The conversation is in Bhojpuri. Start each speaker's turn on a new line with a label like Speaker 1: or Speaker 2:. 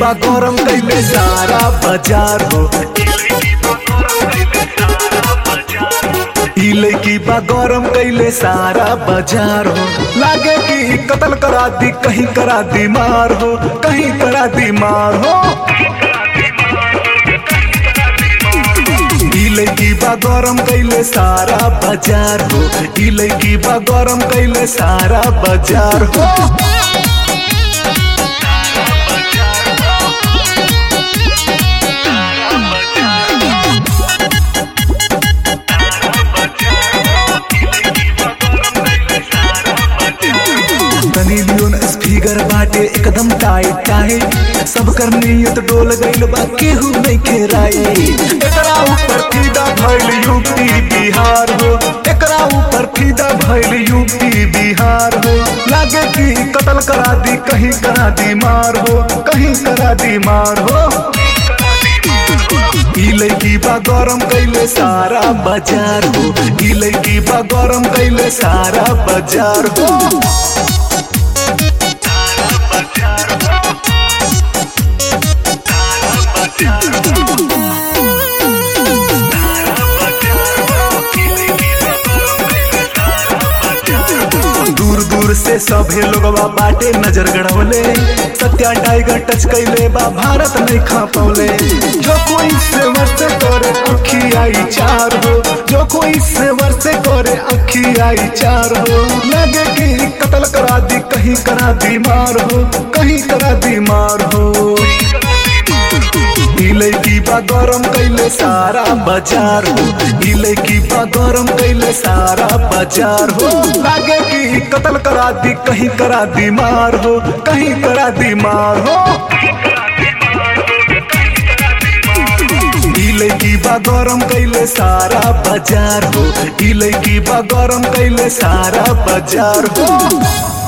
Speaker 1: बा गरम कैले सारा बाजार हो ई लड़की बा गरम कैले सारा बाजार हो लागे कि कत्ल करा दी कहीं करा दी मार हो कहीं करा दी मार हो ई लड़की बा गरम कैले सारा बाजार हो ई लड़की बा गरम कैले सारा बाजार हो तनी लियोन स्पीकर बाटे एकदम टाइट टाइट सब कर नियत डोल गइल बा केहू नहीं खेराई एकरा ऊपर फीदा भइल यूपी बिहार हो एकरा ऊपर फीदा भइल यूपी बिहार हो लागे कि कत्ल करा दी कहीं करा दी मार हो कहीं करा दी मार हो ई लड़की बा गरम कैले सारा बाजार हो ई लड़की बा गरम कैले सारा बाजार हो दूर दूर से सभे लोगवा बाटे नजर गड़वले सत्या टाइगर टच कैले बा भारत नहीं खा पौले जो कोई से वर्ष करे अखी आई चार हो जो कोई से वर्ष करे अखी आई चार हो लगे कि कत्ल करा दी कहीं करा दी मार हो कहीं करा दी मार हो ई लड़की बा गरम कैले सारा बाजार हो ई लड़की बा गरम कैले सारा बाजार हो लागे कि कत्ल करा दी कहीं करा दी मार हो कहीं करा दी मार हो ई लड़की बा गरम कैले सारा बाजार हो ई लड़की बा गरम कैले सारा बाजार हो